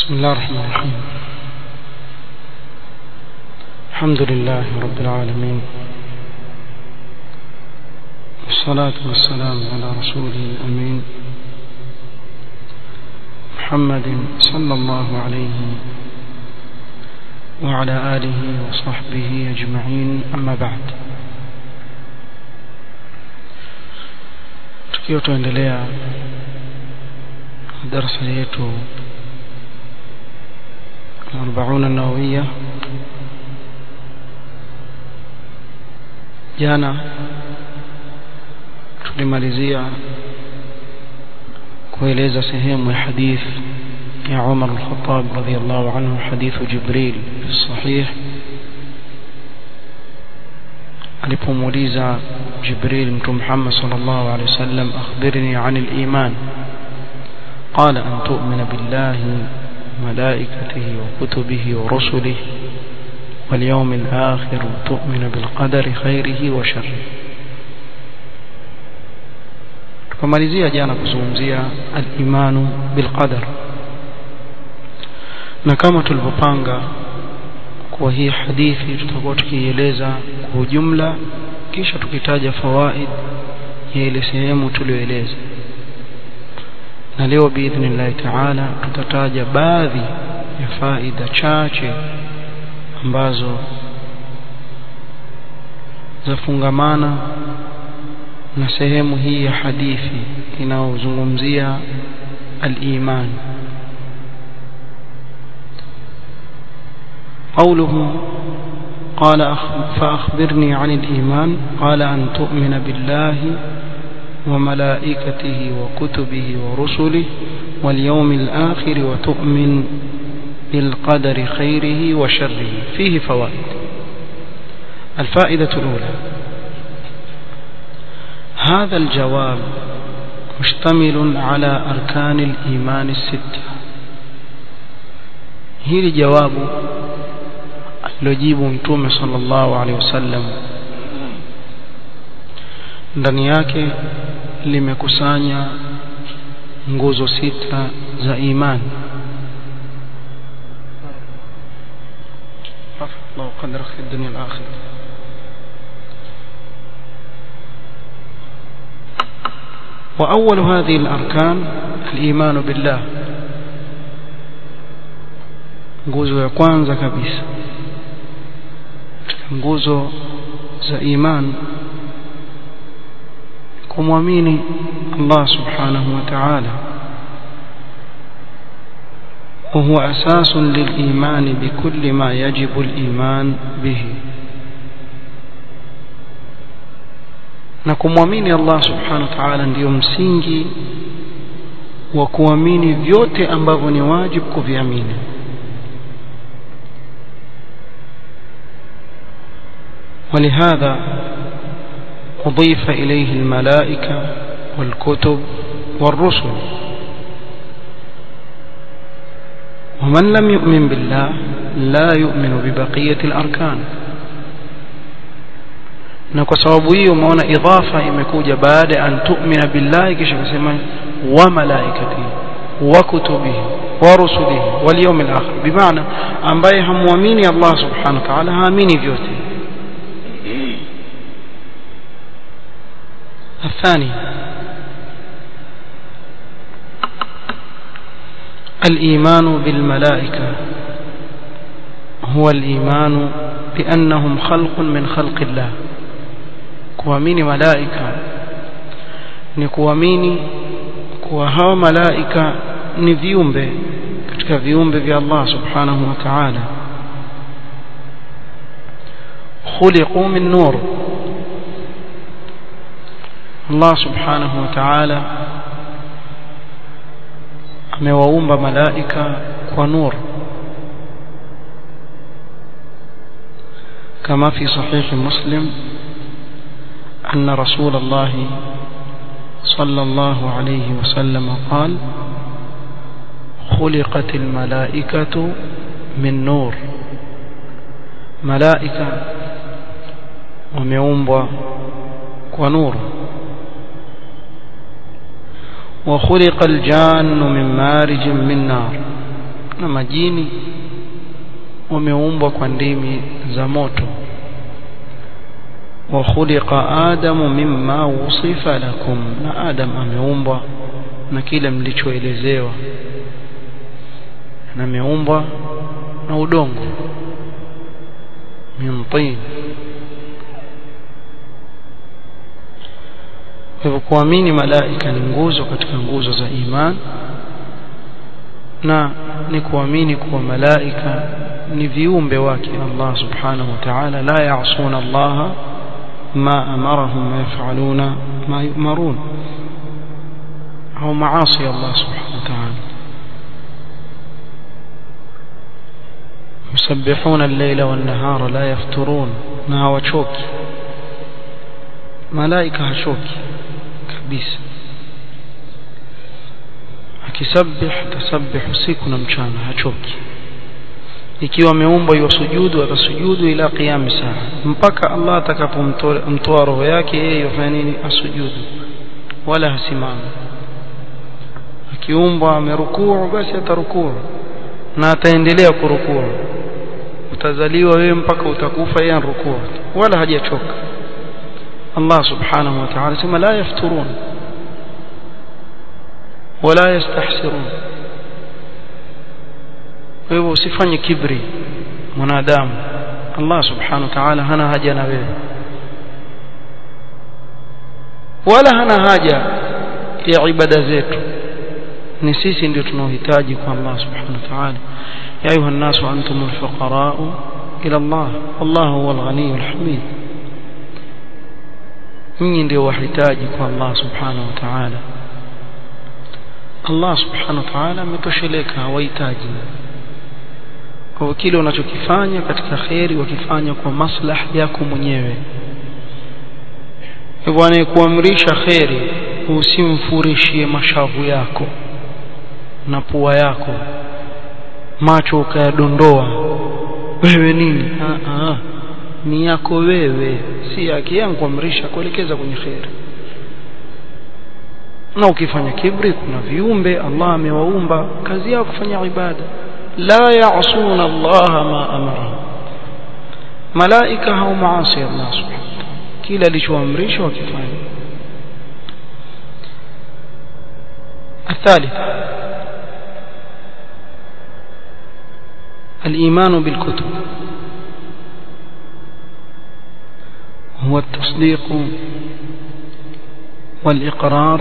بسم الله الرحمن الرحيم الحمد لله رب العالمين والصلاة والسلام على رسوله الأمين محمد صلى الله عليه وعلى آله وصحبه أجمعين أما بعد tukiwa tuendelea darasa yetu الأربعون النووية jana tulimalizia kueleza sehemu ya hadith ya Umar al-Khattab radhiyallahu anhu hadithu Jibril fi sahih alipomuuliza Jibril mtume Muhammad sallallahu alaihi wasallam akhbirni an al-iman قال أن تؤمن بالله وملائكته وكتبه ورسله واليوم الآخر وتؤمن بالقدر خيره وشره tukamalizia jana kuzungumzia al-imanu bil qadar na kama tulivyopanga kwa hii hadithi tutakuwa tukieleza kwa ujumla kisha tukitaja fawaid ya ile sehemu tulioeleza na leo biidhnillahi taala tutataja baadhi ya faida chache ambazo zafungamana na sehemu hii ya hadithi inayozungumzia al-iman قوله قال فأخبرني عن الإيمان قال أن تؤمن بالله وملائكته وكتبه ورسله واليوم الآخر وتؤمن بالقدر خيره وشره فيه فوائد الفائدة الأولى هذا الجواب مشتمل على أركان الإيمان الستة هي جواب alilojibu mtume sallallahu alaihi wasallam ndani yake limekusanya nguzo sita za imani الله قدرك في الدنيا الآخرة وأول هذه الأركان الإيمان بالله nguzo ya kwanza kabisa nguzo za iman kumwamini Allah subhanahu wa ta'ala وهو أساس للإيمان بكل ما يجب الإيمان به na kumwamini Allah subhanahu wa ta'ala ndiyo msingi wa kuamini vyote ambavyo ni wajibu kuviamini ولهذا أضيف إليه الملائكة والكتب والرسل ومن لم يؤمن بالله لا يؤمن ببقية الأركان na kwa sababu hiyo umeona idhafa imekuja baada an tu'mina billahi kisha kusema wa malaikatihi wa kutubihi wa rusulihi wal yawmil akhir bimaana ambaye hamwamini Allah subhanahu wa ta'ala haamini vyote الثاني الإيمان بالملائكة هو الإيمان بأنهم خلق من خلق الله kuamini malaika ni kuamini kuwa hawa malaika ni viumbe katika viumbe vya Allah subhanahu wa ta'ala khuliqu min nur Allah subhanahu wa ta'ala amewaumba malaika kwa nur كما في صحيح مسلم أن رسول الله صلى الله عليه وسلم قال خلقت الملائكة من نور ملائكة وميومبا ونور وخلق الجان من مارج من نار na majini wameumbwa kwa ndimi za moto wa khuliqa adamu mimma wusifa lakum na adam ameumbwa na kile mlichoelezewa na ameumbwa na udongo min tin hivyo kuamini malaika ni nguzo katika nguzo za iman na ni kuamini kuwa malaika ni viumbe wake Allah subhanahu wa ta'ala la ya'suna Allah ma amarahum wa yaf'aluna ma yu'marun au maasi Allah subhanahu wa ta'ala يسبحون الليل والنهار لا يفترون na hawachoki malaika hachoki kabisa akisabih tasabih usiku na mchana hachoki ikiwa ameumbwa yusujudu atasujudu ila qiyam saa mpaka Allah atakapomtoa roho yake yeye yafanya nini asujudu wala hasimama akiumbwa amerukuu basi atarukuu na ataendelea kurukuu utazaliwa wewe mpaka utakufa yeye rukuu wala hajachoka Allah subhanahu wa ta'ala sema la yafturun wala yastahsirun kwa hivyo usifanye kibri mwanadamu Allah subhanahu wa ta'ala hana haja na wewe wala hana haja ya ibada zetu ni sisi ndio tunaohitaji kwa Allah subhanahu wa ta'ala ya ayuha an-nasu antumul fuqara ila Allah wallahu huwal ghaniyul hamid nyinyi ndio wahitaji kwa Allah subhanahu wa ta'ala Allah subhanahu wa ta'ala ametosheleka hawahitaji kwa kile unachokifanya katika kheri wakifanya kwa maslah yako mwenyewe hivyo anayekuamrisha kheri usimfurishie mashavu yako na pua yako macho ukayadondoa wewe nini aa, aa. ni yako wewe si yake yangu kuamrisha kuelekeza kwenye kheri na ukifanya kibri kuna viumbe Allah amewaumba kazi yao kufanya ibada la ya'suna Allah ma amara malaika hao maasi Allah subhanahu kila alichoamrisha wakifanya الثالث الإيمان بالكتب هو التصديق والإقرار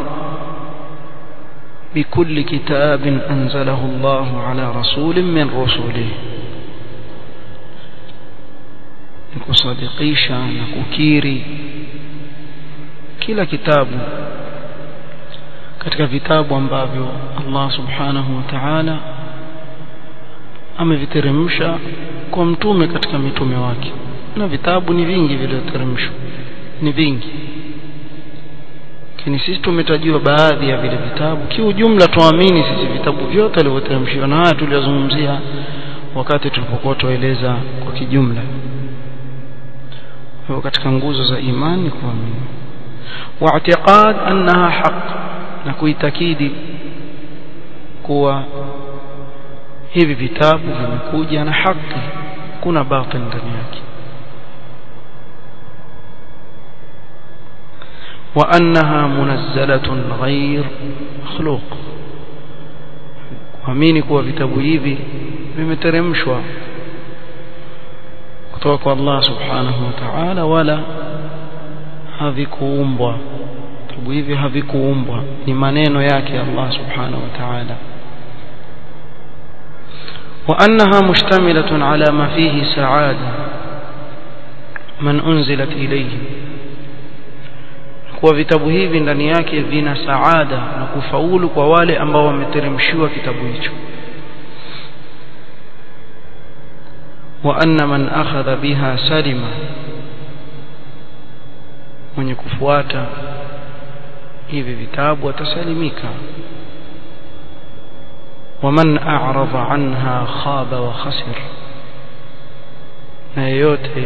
بكل كتاب أنزله الله على رسول من رسله kusadikisha na kukiri kila kitabu katika vitabu ambavyo Allah subhanahu wa ta'ala ameviteremsha kwa mtume katika mitume wake na vitabu ni vingi vilivyoteremshwa ni vingi lakini sisi tumetajiwa baadhi ya vile vitabu kiujumla tuamini sisi vitabu vyote vilivyoteremshiwa na haya tuliyozungumzia wakati tulipokuwa tueleza kwa kijumla kwa katika nguzo za imani kuamini واعتقاد انها حق na kuitakidi kuwa hivi vitabu vimekuja na haki kuna batil ndani yake وأنها منزلة غير مخلوق kuamini kuwa vitabu hivi vimeteremshwa kutoka kwa Allah subhanahu wa ta'ala wala havikuumbwa vitabu hivi havikuumbwa ni maneno yake Allah subhanahu wa ta'ala وأنها مشتملة على ما فيه سعادة من أنزلت إليه kuwa vitabu hivi ndani yake vina saada na kufaulu kwa wale ambao wameteremshiwa kitabu hicho wa anna man akhadha biha salima mwenye kufuata hivi vitabu atasalimika ومن أعرض عنها خاب وخسر na yeyote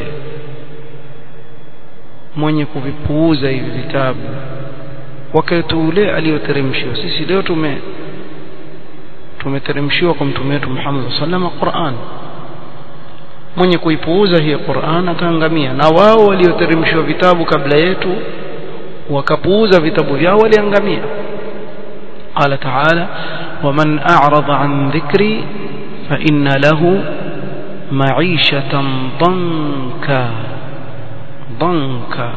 mwenye kuvipuuza hivi vitabu wakati ule aliyoteremshiwa sisi leo tume tumeteremshiwa kwa mtume wetu Muhammad sallallahu Qur'an mwenye kuipuuza hii Qur'an ataangamia na wao walioteremshiwa vitabu kabla yetu wakapuuza vitabu vyao waliangamia قال تعالى ومن أعرض عن ذكري فإن له معيشة ضنكا ضنكا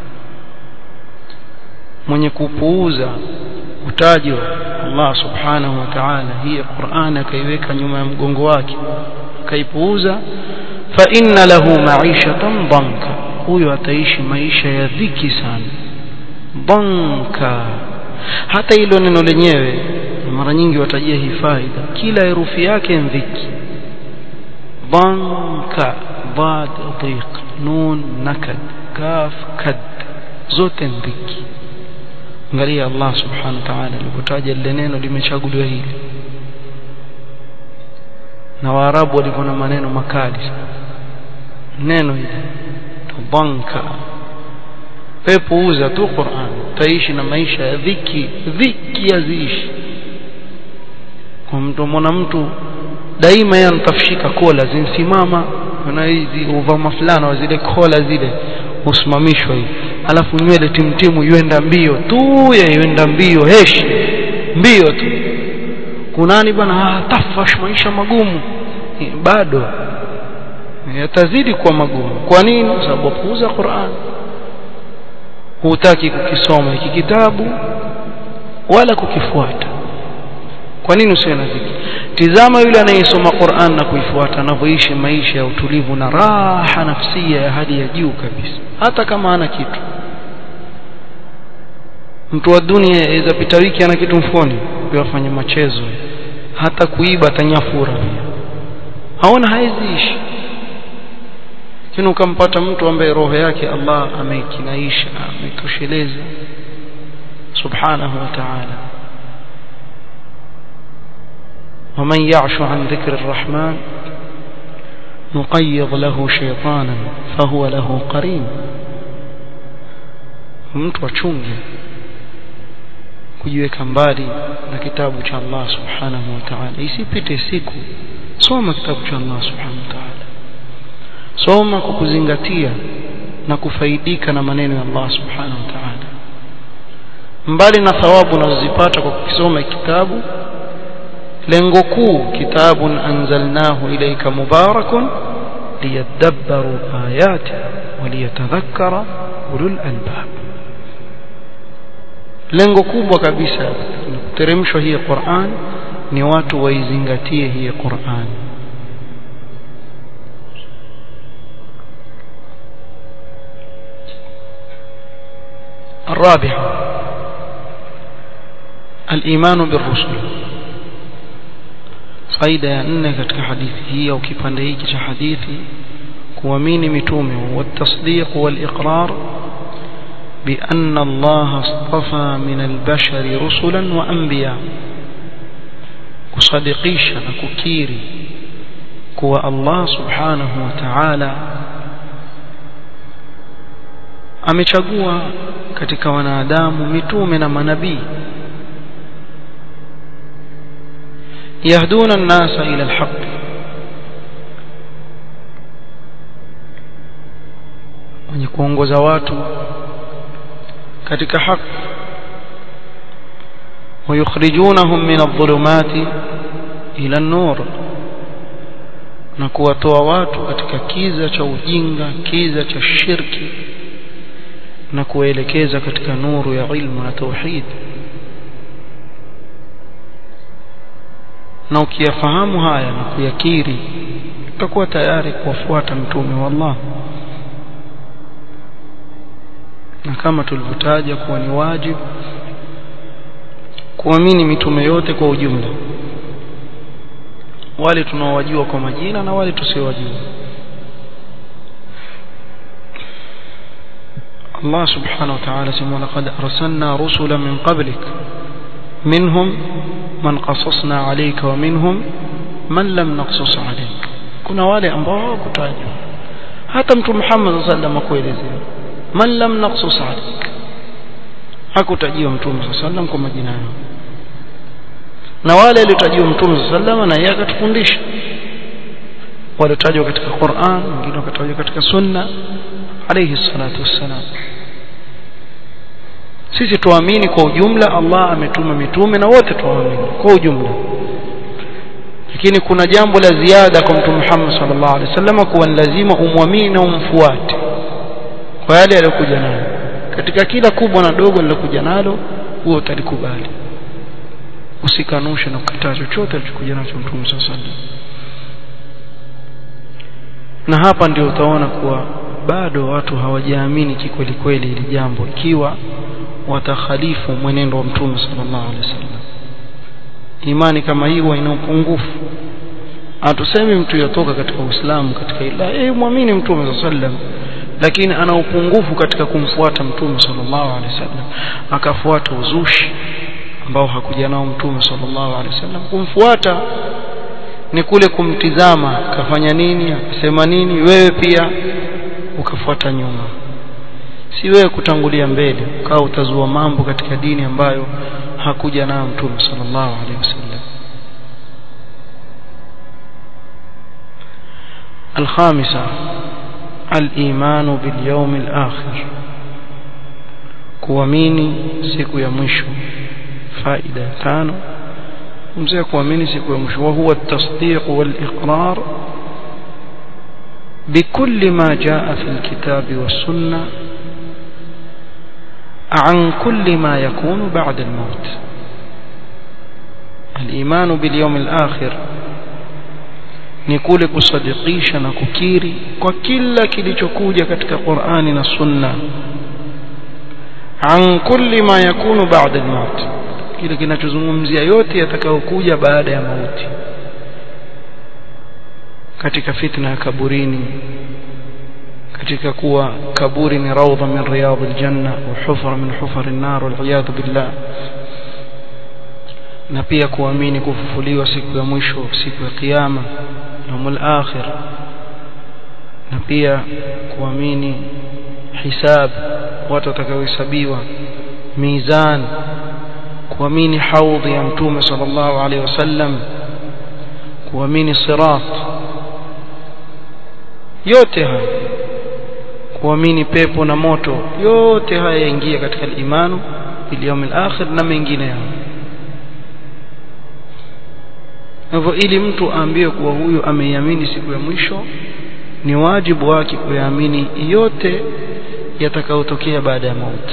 mwenye kupuuza utajo Allah subhanahu wa ta'ala hii Qur'an akaiweka nyuma ya mgongo wake akaipuuza fa inna lahu ma'ishatan dhanka huyo ataishi maisha ya dhiki sana dhanka hata hilo neno lenyewe mara nyingi watajia hii faida kila herufi yake ni dhiki dhanka dad dhiq nun nakad kaf kad zote ni dhiki angalia Allah subhanahu wa ta'ala alipotaja lile neno limechaguliwa hili na waarabu walikuwa na maneno makali neno hili dhanka pepo uza tu Qur'an taishi na maisha ya dhiki dhiki yaziishi kwa mtu mwana mtu daima yanatafshika kola zinsimama na hizi uvama fulana wa zile kola zile usimamishwa hivi alafu nywele timtimu yuenda mbio tu yuenda mbio heshi mbio tu kunani bwana ah, tafash maisha magumu bado yatazidi kuwa magumu kwa nini kwa sababu puuza Qur'an hutaki kukisoma hiki kitabu wala kukifuata kwa nini usiwe na dhiki tizama yule anayesoma Qur'an na kuifuata anavyoishi maisha ya utulivu na raha nafsia ya hali ya juu kabisa hata kama ana kitu mtu wa dunia aweza pita wiki ana kitu mfukoni afanye machezo hata kuiba atanyafura haona haiziishi lakini ukampata mtu ambaye roho yake Allah ameikinaisha ametosheleza subhanahu wa ta'ala ومن يعش عن ذكر الرحمن نقيض له شيطانا فهو له قرين mtu achunge kujiweka mbali na kitabu cha Allah subhanahu wa ta'ala isipite siku soma kitabu cha Allah subhanahu wa ta'ala soma kwa kuzingatia na kufaidika na maneno ya Allah subhanahu wa ta'ala mbali na thawabu unazozipata kwa kukisoma kitabu lengo kuu kitabun anzalnahu ilayka mubarakun liyadabbaru ayati waliyatadhakkara ulul albab lengo kubwa kabisa kuteremshwa hii Qur'an ni watu waizingatie hii Qur'an الرابعة الإيمان بالرسل faida ya nne katika hadithi hii au kipande hiki cha hadithi kuamini mitume والتصديق والإقرار بأن الله اصطفى من البشر رسلا وأنبياء kusadikisha na kukiri kuwa Allah subhanahu wa ta'ala amechagua katika wanadamu mitume na manabii yahduna an-nasa ila al-haqq wenye kuongoza watu katika haki ويخرجونهم من الظلمات إلى النور na kuwatoa watu katika kiza cha ujinga kiza cha shirki na kuwaelekeza katika nuru ya ilmu na tauhid na ukiyafahamu haya na kuyakiri utakuwa tayari kuwafuata mtume wa Allah na kama tulivyotaja kuwa ni wajibu kuamini mitume yote kwa ujumla wale tunaowajua kwa majina na wale tusiowajua Allah subhanahu wa ta'ala sema laqad arsalna rusula min qablik minhum man qasasna alayka wa minhum man lam naqsus alayk kuna wale ambao hawakutajwa hata mtu Muhammad sallallahu alaihi wasallam akuelezea man lam naqsus alayk hakutajiwa mtume sallallahu alaihi wasallam kwa majina yao na wale waliotajwa mtume sallallahu na yeye akatufundisha waliotajwa katika Qur'an wengine wakatajwa katika sunna alayhi salatu wassalam sisi tuamini kwa ujumla Allah ametuma mitume na wote tuamini kwa ujumla lakini kuna jambo la ziada kwa mtume Muhammad sallallahu alaihi wasallam kuwa ni lazima umwamini na umfuate kwa yale aliyokuja nayo katika kila kubwa na dogo lilokuja nalo huo utalikubali usikanushe na kukataa chochote alichokuja nacho mtume sallallahu alaihi wasallam na hapa ndio utaona kuwa bado watu hawajaamini kikweli kweli hili jambo ikiwa watakhalifu mwenendo wa mtume sallallahu alaihi wasallam imani kama hii huwa ina upungufu hatusemi mtu yatoka katika Uislamu katika ila eh muamini mtume sallallahu alaihi wasallam lakini ana upungufu katika kumfuata mtume sallallahu alaihi wasallam akafuata uzushi ambao hakuja nao mtume sallallahu alaihi wasallam kumfuata ni kule kumtizama kafanya nini akasema nini wewe pia ukafuata nyuma si wewe kutangulia mbele ukawa utazua mambo katika dini ambayo hakuja nayo mtume sallallahu alaihi wasallam الخامسة الإيمان باليوم الآخر kuamini siku ya mwisho faida tano mzee kuamini siku ya mwisho wa huwa at-tasdiq wal-iqrar بكل ما جاء في الكتاب والسنة عن كل ما يكون بعد الموت الإيمان باليوم الآخر ni kule kusadikisha na kukiri kwa kila kilichokuja katika Qur'ani na Sunna an kulli ma yakunu ba'da al-maut kile kinachozungumzia yote yatakayokuja baada ya mauti katika fitna ya kaburini katika kuwa kaburi ni raudha min riyadh aljanna wa hufra min hufar an-nar wal billah na pia kuamini kufufuliwa siku ya mwisho siku ya kiyama yaumul akhir na pia kuamini hisab watu watakaohesabiwa mizan kuamini haudhi ya mtume sallallahu alaihi wasallam kuamini sirat yote haya kuamini pepo na moto yote haya yaingia katika imanu bil yawmil akhir na mengineyo hivyo ili mtu aambiwe kuwa huyu ameiamini siku ya mwisho ni wajibu wake kuyaamini yote yatakayotokea baada ya mauti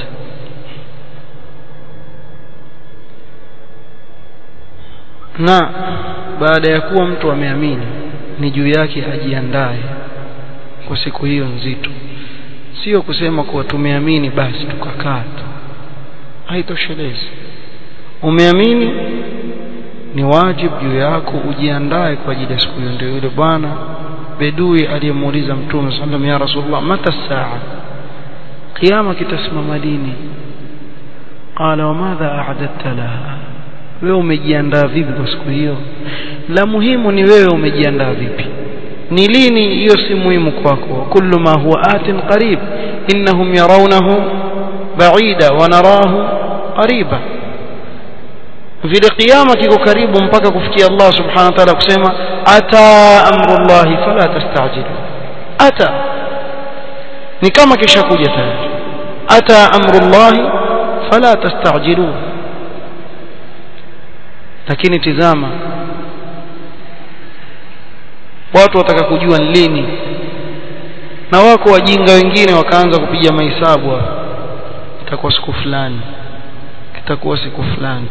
na baada ya kuwa mtu ameamini ni juu yake ajiandae kwa siku hiyo nzito sio kusema kuwa tumeamini basi tukakaa tu haitoshelezi umeamini ni wajibu juu yako ujiandae kwa ajili ya siku hiyo ndio yule bwana bedui aliyemuuliza mtume sallam ya rasulullah mata saa kiyama kitasimama lini qala wa madha a'dadta laha wewe umejiandaa vipi kwa siku hiyo la muhimu ni wewe umejiandaa vipi ni lini hiyo si muhimu kwako kullu ma huwa atin qarib innahum yarawnahu ba'ida wa narahu qariba vile kiyama kiko karibu mpaka kufikia Allah subhanahu wa ta'ala kusema ata amrullahi fala tastajilu ata ni kama kisha kuja tayari ata amrullahi fala tastajilu lakini tizama watu wataka kujua lini na wako wajinga wengine wakaanza kupiga mahesabu itakuwa siku fulani itakuwa siku fulani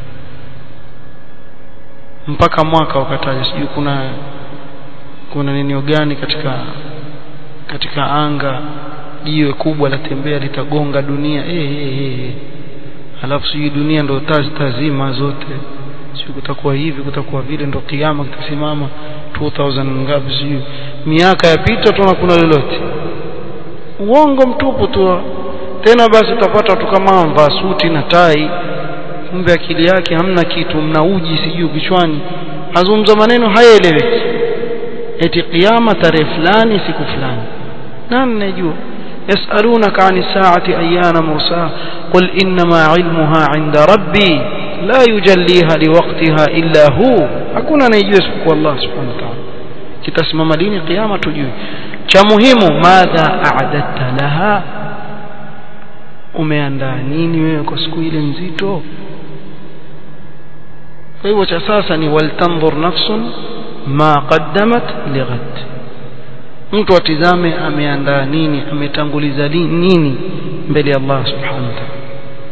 mpaka mwaka wakataja sijui kuna kuna nini gani katika katika anga jiwe kubwa latembea litagonga dunia eh eh eh alafu sijui dunia ndo tazi tazima zote sijui kutakuwa hivi kutakuwa vile ndo kiyama kitasimama 2000 ngapi sijui miaka yapita tuna kuna lolote uongo mtupu tu tena basi utapata watu kama mvaa suti na tai kumbe akili yake hamna kitu mna uji sijui kichwani azungumza maneno hayaeleweki eti kiyama tarehe fulani siku fulani nani najua يسألونك عن الساعة أيان مرساها قل إنما علمها عند ربي la yujalliha liwaqtiha illa hu hakuna anayejua isipokuwa Allah subhanahu wa ta'ala kitasimama lini kiyama tujui cha muhimu madha a'adatta laha umeandaa nini wewe kwa siku ile nzito kwa hivyo cha sasa ni waltanzur nafsun ma qaddamat lighad mtu atizame ameandaa nini ametanguliza nini mbele ya Allah subhanahu wa ta'ala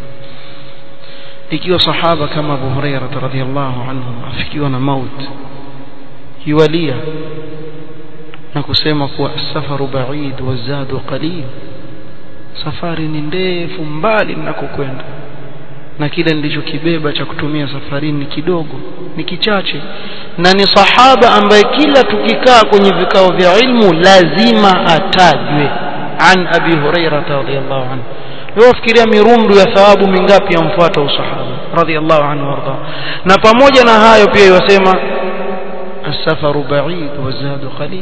ikiwa sahaba kama Abu Hurairah radhiyallahu anhu afikiwa na maut yualia na kusema kuwa safaru ba'id wazadu qalil safari ni ndefu mbali ninakokwenda na kile nilichokibeba cha kutumia safarini ni kidogo ni kichache na ni sahaba ambaye kila tukikaa kwenye vikao vya ilmu lazima atajwe an abi hurairah radhiyallahu anhu leo fikiria mirundu ya thawabu mingapi yamfuata usahaba radhiyallahu anhu warda na pamoja na hayo pia yasema السفر بعيد والزاد قليل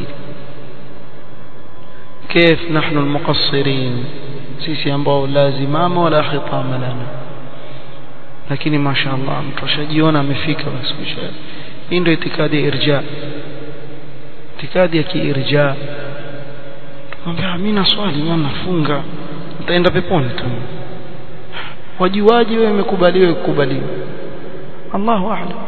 كيف نحن المقصرين sisi ambao la zimama wala khitama lana lakini mashaallah mtu ashajiona amefika basi hii ndio itikadi ya irja itikadi ya kiirja tukamwambia mimi na swali mimi nafunga nitaenda peponi tu wajiwaje wewe umekubaliwa kukubaliwa Allahu a'lam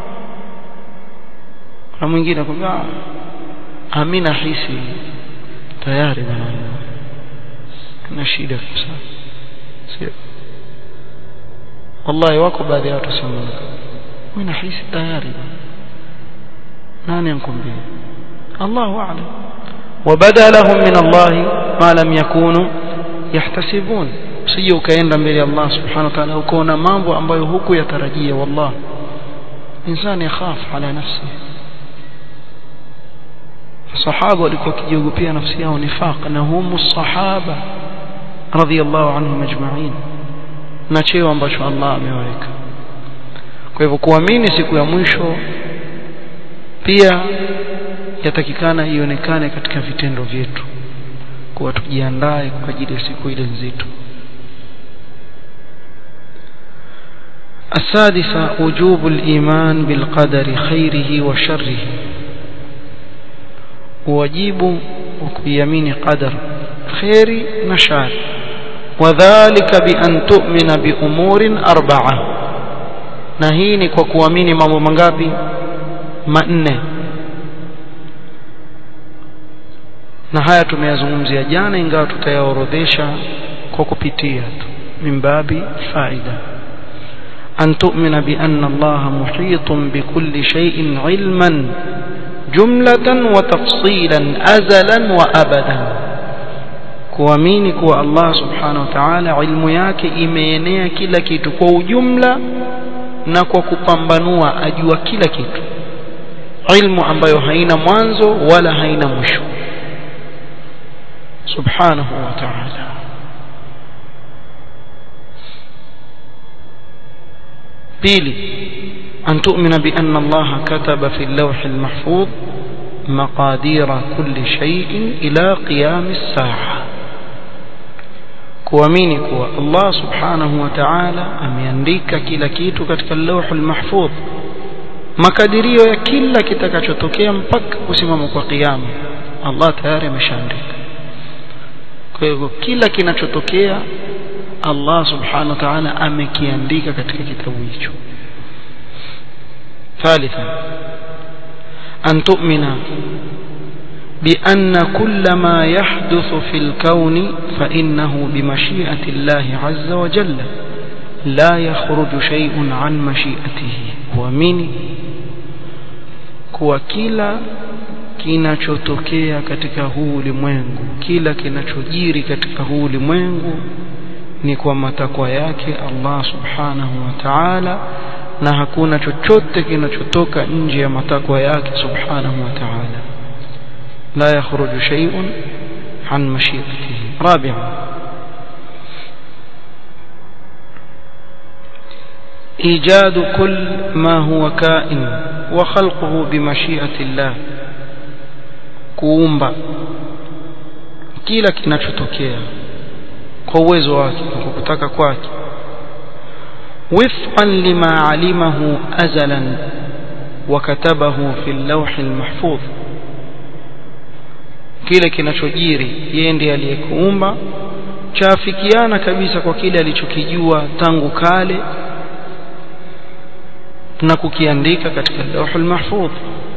na mwingine akwambia amina hisi tayari bwana na shida kabisa sio wallahi wako baadhi ya watu sema mimi nahisi tayari nani ankumbia Allahu a'lam وبدا لهم من الله ما لم يكونوا يحتسبون usije ukaenda mbele ya Allah subhanahu wa ta'ala ukaona mambo ambayo huku yatarajia wallah insani yakhaf ala nafsi sahaba walikuwa kijiogopea nafsi yao nifaq na humu sahaba radhiyallahu anhum ajma'in na cheo ambacho Allah ameweka kwa hivyo kuamini siku ya mwisho pia yatakikana ionekane katika vitendo vyetu kuwa tujiandae kwa ajili ya siku ile nzito السادسة وجوب الإيمان بالقدر خيره وشره واجب وكيمين قدر خير نشار وذلك بأن تؤمن بأمور أربعة نهيني وكوامين مامو منغابي manne na haya tumeyazungumzia jana ingawa tutayaorodhesha kwa kupitia tu mimbabi faida أن تؤمن بأن الله محيط بكل شيء علما جملة وتفصيلا أزلا وأبدا kuamini kuwa Allah subhanahu wa ta'ala ilmu yake imeenea kila kitu kwa ujumla na kwa kupambanua ajua kila kitu ilmu ambayo haina mwanzo wala haina mwisho subhanahu wa ta'ala pili أن تؤمن بأن الله كتب في اللوح المحفوظ مقادير كل شيء إلى قيام الساعة kuamini kuwa Allah subhanahu wa ta'ala ameandika kila kitu katika lauhul mahfudh makadirio ya kila kitakachotokea mpaka kusimama kwa kiyama Allah tayari ameshaandika kwa hivyo kila kinachotokea Allah subhanahu wa ta'ala amekiandika katika kitabu hicho ثالثا أن تؤمن بأن كل ما يحدث في الكون فإنه بمشيئة الله عز وجل لا يخرج شيء عن مشيئته ومن kuwa kila kinachotokea katika huu ulimwengu kila kinachojiri katika huu ulimwengu ni kwa matakwa yake Allah subhanahu wa ta'ala na hakuna chochote kinachotoka nje ya matakwa yake subhanahu wa ta'ala la yakhruju shay'un an mashiatihi rabi'an إيجاد كل ما هو كائن وخلقه بمشيئة الله kuumba kila kinachotokea kwa uwezo wake na kwa kutaka kwake وفقا لما علمه أزلا وكتبه في اللوح المحفوظ kile kinachojiri yeye ndiye aliyekuumba chaafikiana kabisa kwa kile alichokijua tangu kale na kukiandika katika lawhul mahfudh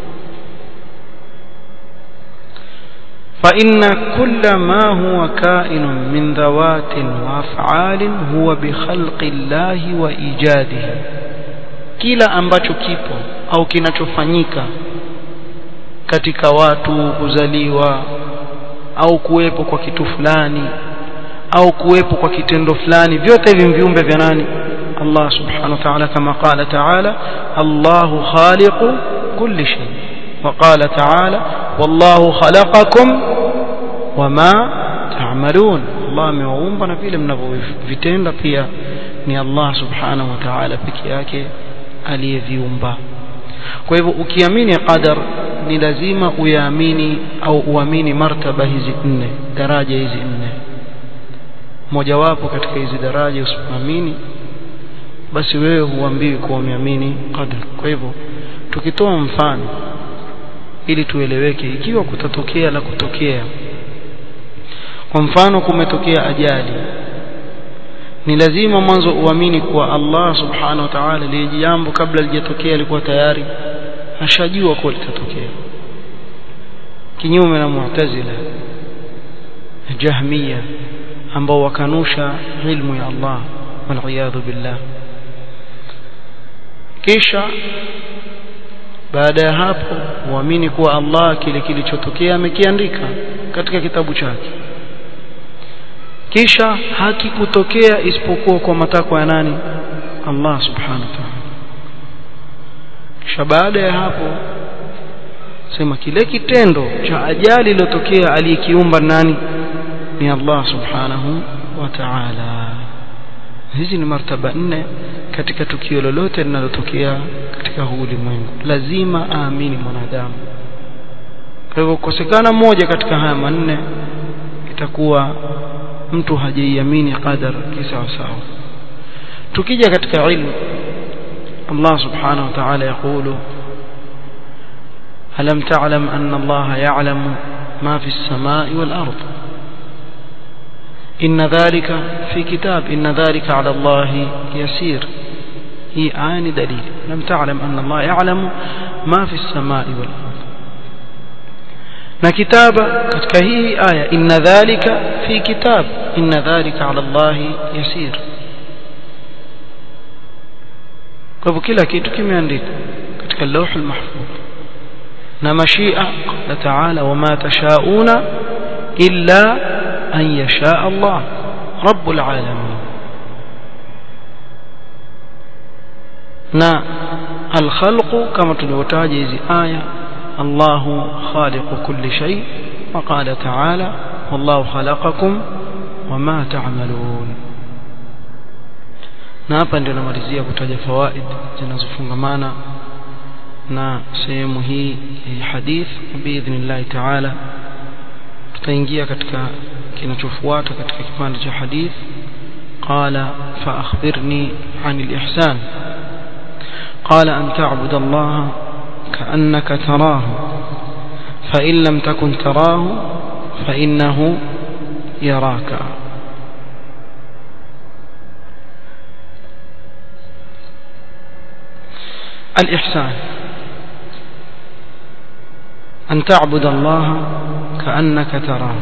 فإن كل ما هو كائن من ذوات وأفعال هو بخلق الله وإيجاده kila ambacho kipo au kinachofanyika katika watu kuzaliwa au kuwepo kwa kitu fulani au kuwepo kwa kitendo fulani vyote hivi viumbe vya nani Allah subhanahu wa ta'ala kama qala ta'ala Allahu khaliqu kulli shay wa qala ta'ala wallahu khalaqakum wama ta'malun Allah amewaumba na vile mnavyovitenda pia ni Allah subhanahu wa ta'ala peke yake aliyeviumba kwa hivyo ukiamini qadar ni lazima uyaamini au uamini martaba hizi nne daraja hizi nne mojawapo katika hizi daraja usipoamini basi wewe huambiwi kuwa umeamini qadar kwa hivyo tukitoa mfano ili tueleweke ikiwa kutatokea la kutokea kwa mfano kumetokea ajali ni lazima mwanzo uamini kuwa Allah subhanahu wa ta'ala lile jambo kabla lijatokea alikuwa tayari ashajua kuwa litatokea kinyume na mu'tazila jahmiya ambao wakanusha ilmu ya Allah waliyadhu billah kisha baada ya hapo uamini kuwa Allah kile kilichotokea amekiandika katika kitabu chake kisha hakikutokea isipokuwa kwa matakwa ya nani Allah subhanahu wa ta'ala kisha baada ya hapo sema kile kitendo cha ajali iliyotokea aliyekiumba nani ni Allah subhanahu wa ta'ala hizi ni martaba nne katika tukio lolote linalotokea katika huu ulimwengu lazima aamini mwanadamu kwa hivyo kukosekana moja katika haya manne itakuwa mtu hajaiamini qadar kisawa sawa tukija katika ilmu Allah subhanahu wa ta'ala يقول ألم تعلم أن الله يعلم ما في السماء والأرض إن ذلك في كتاب إن ذلك على الله يسير هي آن دليل لم تعلم أن الله يعلم ما في السماء والأرض na kitaba katika hii aya inna dhalika fi kitab inna dhalika ala Allah yasir kwa hivyo kila kitu kimeandikwa katika lawh al-mahfuz na mashia qala ta'ala wama tashauna illa an yasha Allah rabbul alamin na al-khalqu kama tulivyotaja hizi aya الله خالق كل شيء وقال تعالى والله خلقكم وما تعملون na hapa ndio namalizia kutaja fawaid zinazofungamana na sehemu hii ya hadith biidhnillah taala tutaingia katika kinachofuata katika kipande cha hadith qala fa akhbirni anil ihsan qala an ta'budu allaha كأنك تراه فإن لم تكن تراه فإنه يراك الإحسان أن تعبد الله كأنك تراه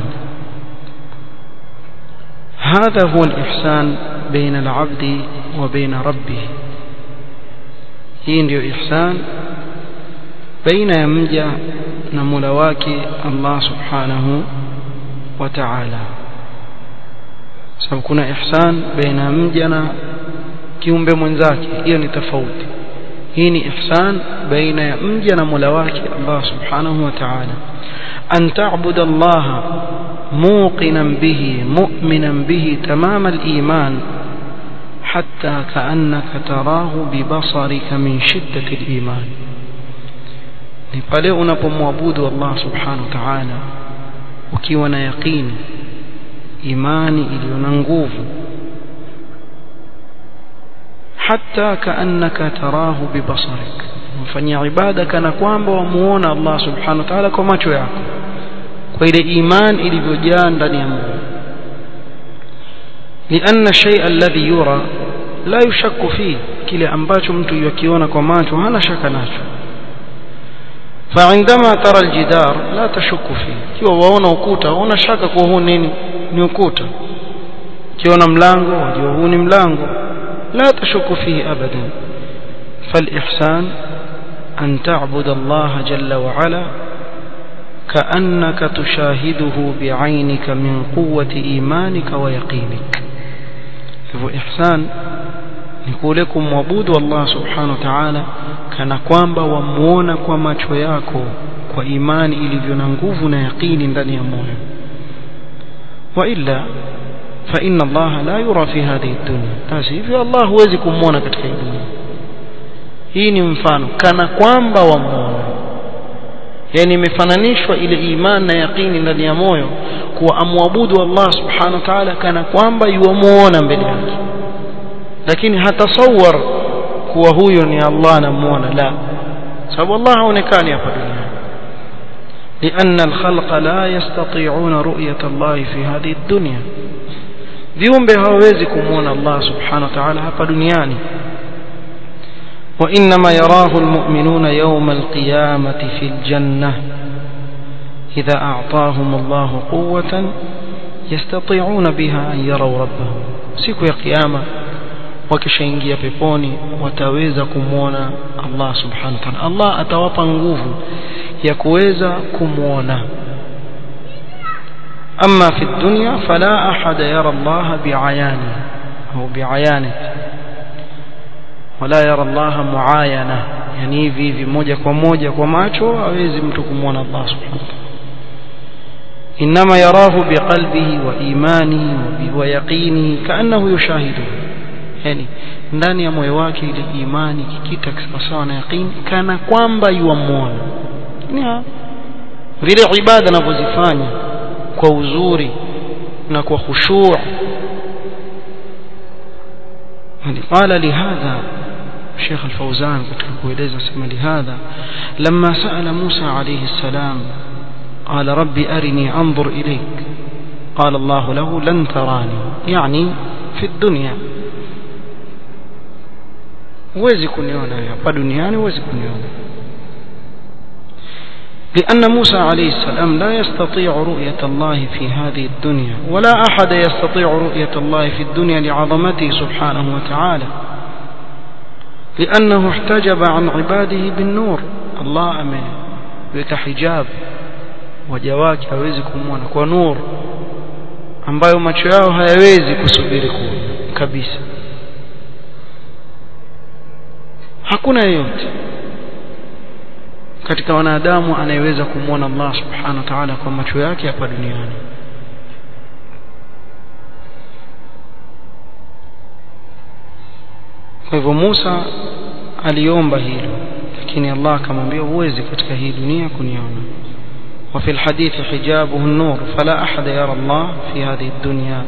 هذا هو الإحسان بين العبد وبين ربه hii ndio ihsan baina ya mja na Mola wake Allah Subhanahu wa Ta'ala sababu kuna ihsan baina ya mja na kiumbe mwenzake hiyo ni tofauti hii ni ihsan baina ya mja na Mola wake Allah Subhanahu wa Ta'ala an ta'budu Allah muqinan bihi mu'minan bihi tamam al-iman حتى كأنك تراه ببصرك من شدة الإيمان ni pale unapomwabudu Allah subhanahu wa ta'ala ukiwa na yaqini imani iliyo na nguvu hatta kaannaka tarahu bibasarik mfanyia ibada kana kwamba wamuona Allah subhanahu wa ta'ala kwa macho yako kwa ile iman ilivyojaa ndani ya moyo لأن الشيء الذي يرى لا يشك فيه kile ambacho mtu yakiona kwa macho hana shaka nacho فعندما ترى الجدار لا تشك فيه kiwa waona ukuta una shaka kwa huu nini ni ukuta kiona mlango wajua huu ni mlango لا تشك فيه أبدا فالإحسان أن تعبد الله جل وعلا كأنك تشاهده بعينك من قوة إيمانك ويقينك hivyo ihsan ni kule kumwabudu Allah subhanahu wa ta'ala kana kwamba wamuona kwa macho yako kwa imani ilivyo na nguvu na yaqini ndani ya moyo wa illa fa inna Allah la yura fi hadhihi dunya basi hivyo Allah huwezi kumuona katika hii dunia hii ni mfano kana kwamba wamuona yani imefananishwa ile imani na yaqini ndani ya moyo kuwa amwabudu Allah subhanahu wa ta'ala kana kwamba yuamuona mbele yake lakini hatasawar kuwa huyo ni Allah anamuona la sababu Allah haonekani hapa duniani لأن الخلق لا يستطيعون رؤية الله في هذه الدنيا viumbe hawawezi kumuona Allah subhanahu wa ta'ala hapa duniani وإنما يراه المؤمنون يوم القيامة في الجنة إذا أعطاهم الله قوة يستطيعون بها أن يروا ربهم siku ya kiyama wakishaingia peponi wataweza kumwona Allah subhanahu wa ta'ala Allah atawapa nguvu ya kuweza kumwona أما في الدنيا فلا أحد يرى الله بعيانه أو بعيانه ولا يرى الله معاينة يعني hivi hivi moja kwa moja kwa macho hawezi mtu kumwona Allah subhanahu wa ta'ala إنما يراه بقلبه وإيمانه ويقينه كأنه يشاهده yani ndani ya moyo wake ile imani kikita sawa na yaqini kana kwamba yuamuona vile ibada anavyozifanya kwa uzuri na kwa khushu' قال لهذا شيخ الفوزان katika kueleza sema لهذا لما سأل موسى عليه السلام قال ربي أرني أنظر إليك قال الله له لن تراني يعني في الدنيا huwezi kuniona hapa duniani huwezi kuniona لأن موسى عليه السلام لا يستطيع رؤية الله في هذه الدنيا ولا أحد يستطيع رؤية الله في الدنيا لعظمته سبحانه وتعالى لأنه احتجب عن عباده بالنور الله أمين بك حجاب wajawake hawezi kumwona kwa nur ambayo macho yao hayawezi kusubiri kuona kabisa hakuna yeyote katika wanadamu anayeweza kumwona Allah subhanahu wa ta'ala kwa macho yake hapa duniani kwa hivyo Musa aliomba hilo lakini Allah akamwambia huwezi katika hii dunia kuniona وفي الحديث حجابه النور فلا أحد يرى الله في هذه الدنيا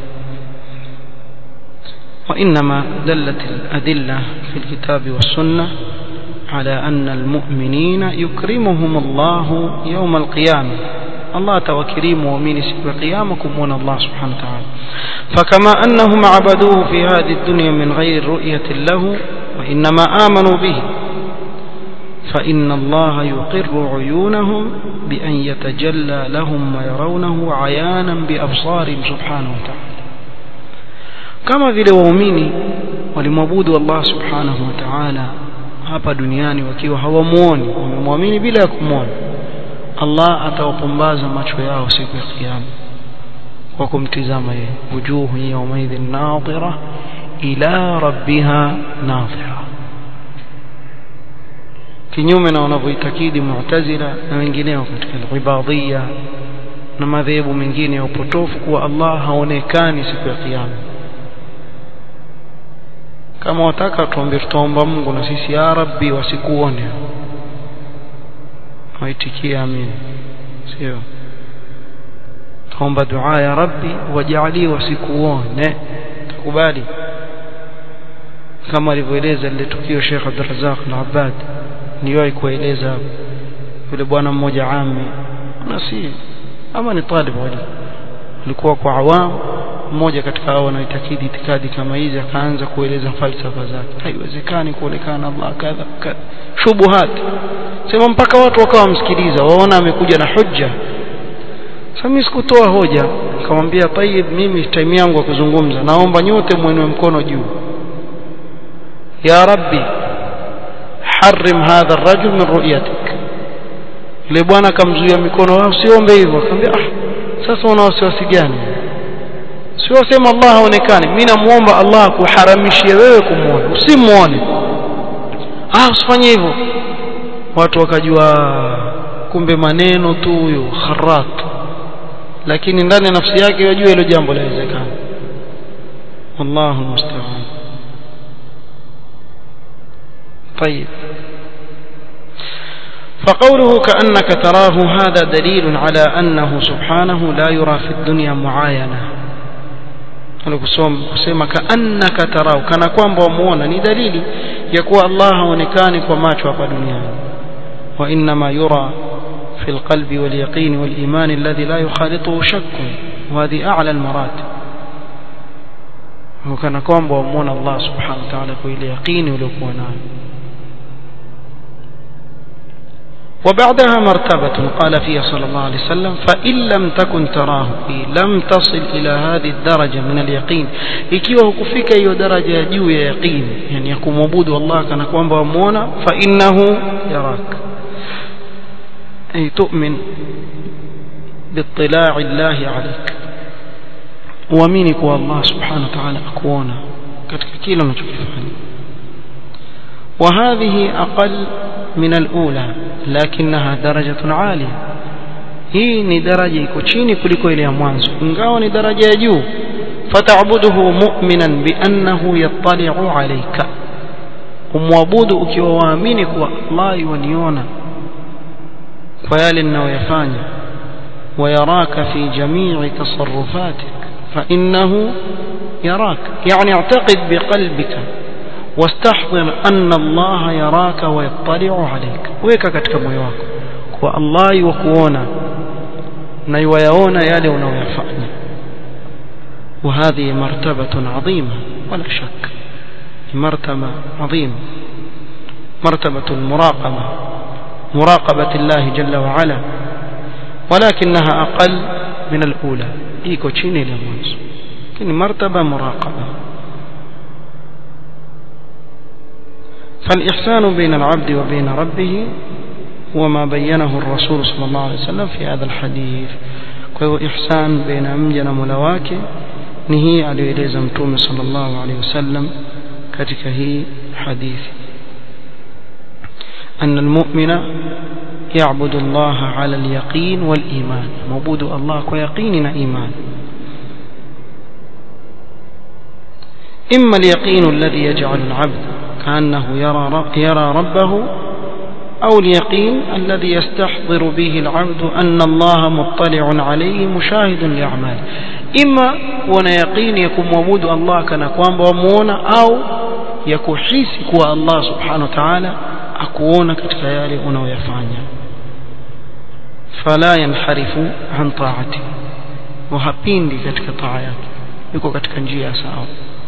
وإنما دلت الأدلة في الكتاب والسنة على أن المؤمنين يكرمهم الله يوم القيامة الله توكريم ومين سوى قيامكم ون الله سبحانه وتعالى فكما أنهم عبدوه في هذه الدنيا من غير رؤية له وإنما آمنوا به فإن الله يقر عيونهم بأن يتجلى لهم ويرونه عيانا بأبصارهم سبحانه وتعالى كما vile waumini walimwabudu Allah subhanahu wa ta'ala hapa duniani wakiwa hawamuoni wamemwamini bila ya kumwona Allah atawapumbaza macho yao siku ya kiyama kwa kumtizama yeye wujuhu yawmaidhin nadhira ila rabbiha nadhira kinyume na wanavyoitakidi mu'tazila na wengineo katika ibadhia na madhehebu mengine ya upotofu kuwa Allah haonekani siku ya kiyama kama wataka tuombe tutaomba Mungu na sisi ya Rabbi wasikuone waitikie amin sio tuomba dua ya Rabbi wajalie wasikuone takubali kama alivyoeleza lile tukio Sheikh Abdul Razzaq al-Abbad niliwahi kueleza yule bwana mmoja ami na si ama ni talib wali alikuwa kwa awam mmoja katika hao wanaoitakidi itikadi kama hizi akaanza kueleza falsafa zake haiwezekani kuonekana Allah kadha kadha shubuhat sema mpaka watu wakawa msikiliza waona amekuja na hujja sasa mimi sikutoa hoja nikamwambia tayib mimi time yangu ya kuzungumza naomba nyote mwenue mkono juu ya rabbi harim hadha ar-rajul min ru'yatik yule bwana akamzuia mikono wao siombe hivyo akamwambia ah sasa una wasiwasi gani sio sema Allah haonekani mimi namuomba Allah kuharamishie wewe kumuona usimuone ah usifanye hivyo watu wakajua kumbe maneno tu huyo kharat lakini ndani ya nafsi yake yajua hilo jambo lawezekana wallahu musta'an طيب فقوله كأنك تراه هذا دليل على أنه سبحانه لا يرى في الدنيا معاينة kusema kaannaka tarau kana kwamba wamuona ni dalili ya kuwa Allah haonekani kwa macho hapa duniani wa inma yura في القلب واليقين والإيمان الذي لا يخالطه شك وهذه أعلى المراتب وكان كون بومون الله سبحانه وتعالى كل يقين ولكون وبعدها مرتبة قال فيها صلى الله عليه وسلم فإن لم تكن تراه لم تصل إلى هذه الدرجة من اليقين ikiwa hukufika hiyo daraja ya juu ya yaqin yani ya kumwabudu Allah kana kwamba wamuona fa innahu yarak ay tu'min باطلاع الله عليك uamini kwa Allah subhanahu wa ta'ala akuona katika kila unachokifanya وهذه أقل من الأولى لكنها درجة عالية hii ni daraja iko chini kuliko ile ya mwanzo ingawa ni daraja ya juu fataabuduhu mu'minan biannahu yattali'u alayka umwabudu ukiwa waamini kuwa Allah yaniona kwa yale ninayoyafanya ويراك في جميع تصرفاتك فإنه يراك يعني اعتقد بقلبك واستحضر أن الله يراك ويطلع عليك ويكا katika moyo wako kwa Allah yukuona na yuyaona yale unayoyafanya وهذه مرتبة عظيمة ولا شك مرتبة عظيمة مرتبة المراقبة مراقبة الله جل وعلا ولكنها أقل من الأولى إيكو تشيني لمنز لكن مرتبة مراقبة فالإحسان بين العبد وبين ربه هو ما بينه الرسول صلى الله عليه وسلم في هذا الحديث kwa ihsan baina mja na Mola wake ni hii aliyoeleza mtume sallallahu alaihi wasallam katika hii hadithi أن المؤمن يعبد الله على اليقين والإيمان معبود الله ويقين إيمان إما اليقين الذي يجعل العبد كأنه يرى, يرى ربه أو اليقين الذي يستحضر به العبد أن الله مطلع عليه مشاهد لأعماله إما كون يقين يكون موجود الله كان كوان بومونا أو يكحيس كوا الله سبحانه وتعالى أكونا كتكيالي أنا ويفعنا فلا ينحرف عن طاعته وهبين كتك طاعات يكو كتك نجيا ساو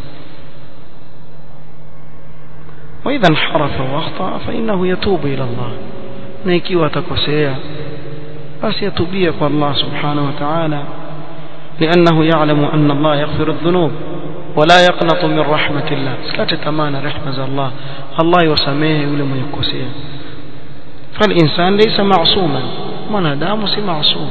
وإذا انحرف واخطأ فإنه يتوب إلى الله نيكي وتكسيا بس يتوبيك الله سبحانه وتعالى لأنه يعلم أن الله يغفر الذنوب ولا يقنط من رحمة الله سكات تمانا رحمة الله الله يسميه ولم يكسيا فالإنسان ليس معصوما mwanadamu si maasum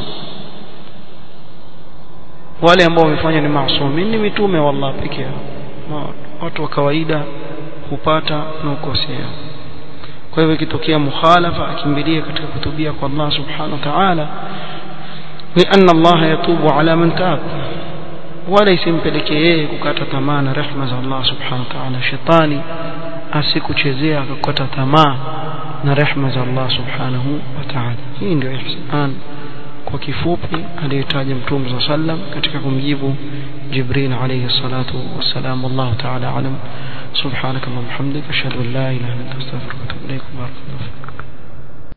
wale ambao wamefanya ni maasumi ni mitume wa Allah pekee yao watu wa kawaida hupata na ukosea kwa hivyo ikitokea mukhalafa akimbilie katika kutubia kwa Allah subhanahu wa ta'ala لأن الله يتوب على من تاب ولا isimpelekee yeye kukata tamaa na rehema za Allah subhanahu wa ta'ala shetani asikuchezea akakata tamaa na rehema za Allah subhanahu wa ta'ala hii ndio ihsan kwa kifupi aliyotaja mtume صلى الله عليه وسلم katika kumjibu Jibril alayhi salatu wassalam wallahu ta'ala alam subhanaka wa bihamdika ashhadu an la ilaha illa anta astaghfiruka wa atubu ilaik barakallahu